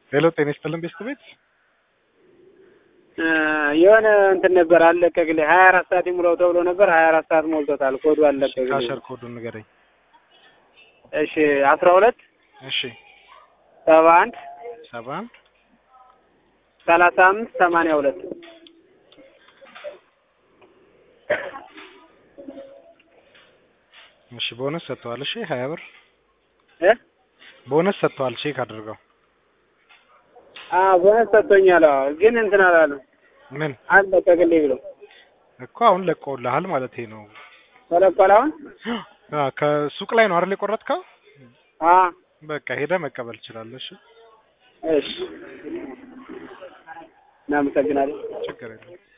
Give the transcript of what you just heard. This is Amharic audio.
ሄሎ ጤና ይስጥልን ቤስት ቤት የሆነ እንትን ነበር አለቀቅልኝ። ሀያ አራት ሰዓት ይሙላው ተብሎ ነበር። ሀያ አራት ሰዓት ሞልቶታል። ኮዱ አለቀቅልኝ። ካሸር ኮዱን ንገረኝ። እሺ አስራ ሁለት እሺ ሰባ አንድ ሰባ አንድ ሰላሳ አምስት ሰማንያ ሁለት እሺ ቦነስ ሰጥተዋል። እሺ ሀያ ብር እ ቦነስ ሰጥተዋል። ቼክ አድርገው። አ ቦነስ ሰጥቶኛል። አዎ ግን እንትን አላለም ምን አለቀቅልኝ ብሎ እኮ አሁን ለቀውልሃል ማለት ነው። ተለቋል። አሁን አ ከሱቅ ላይ ነው አይደል የቆረጥከው? አ በቃ ሄደ መቀበል ትችላለህ። እሺ እሺ እናመሰግናለን። ችግር የለም።